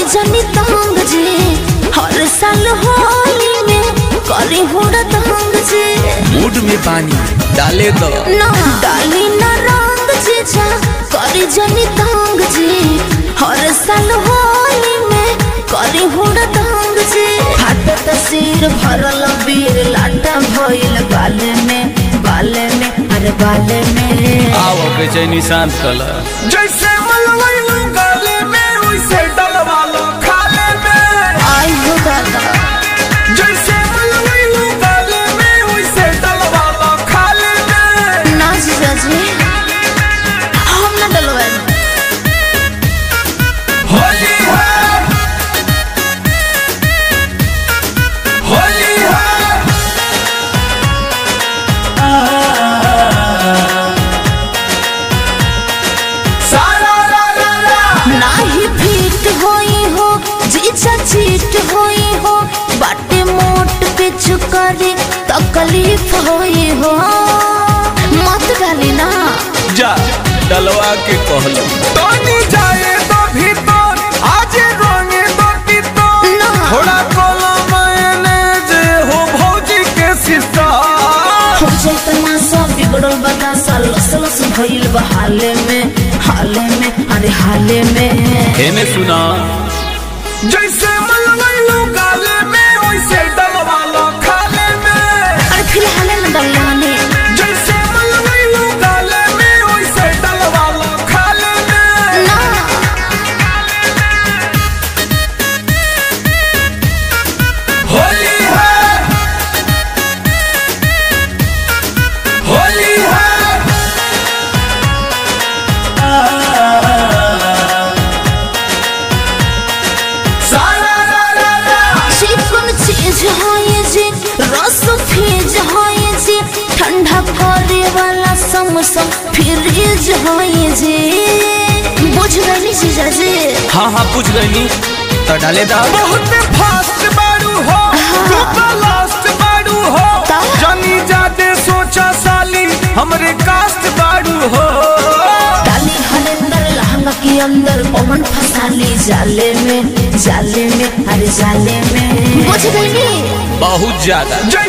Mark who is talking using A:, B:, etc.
A: जनी तंग जी हर साल होली में करी हुड़ा तंग जी
B: मूड में पानी डाले दो
A: ना डाली ना रंग जी जा करी जनी तंग जी हर साल होली में करी हुड़ा तंग जी फाटत सिर भरल बीर लाटा भइल बाले में बाले में अरे बाले में
B: आओ बेचैनी शांत कला
C: जैसे मलवैलू गाले में वैसे डलवा लो खाले में
A: आई हो दादा
C: जैसे मलवैलू गाले में वैसे डलवा लो खाले में
A: ना जीजा जी हम ना डलवाए
C: होली है होली है सारा रा रा रा
A: नाही फिट होई हो जीजा चीट होई हो बाटे मोट पे चुकरी तकलीफ होई हो मत डाली ना
B: जा डलवा के कहलो
C: तोनी जाए तो भीतर आज रोंगे तो भीतर
A: ना
C: थोड़ा कोला मैंने जे हो भौजी के सिस्टर
A: हो जात ना सब बिगड़ल बता सा लस लस भइल बा हाले में हाले में अरे हाले में
B: हेने सुना
C: जैसे मलवैलू गाले में वैसे डलवा लो खाले में
A: अरे फिलहाल ना डलाने
C: जैसे मलवैलू गाले में वैसे डलवा लो खाले में
A: ना
C: होली है होली है सारा रा रा रा
A: चिकन चीज होए जी रस फीज होए जी ठंडा करे वाला समोसा फ्रिज होए जी बुझ गई जीजा जी
B: हाँ हाँ पूछ गई तो डाले दा
C: बहुत फास्ट बाड़ू हो तू तो लास्ट बाड़ू हो
A: ता?
C: जानी जाते सोचा साली हमरे कास्ट बाड़ू हो
A: डाली हरिंदर लहंगा के अंदर पवन फसाली जाले में जाले में अरे जाले में बुझ गई
B: बहुत ज्यादा
C: जैसे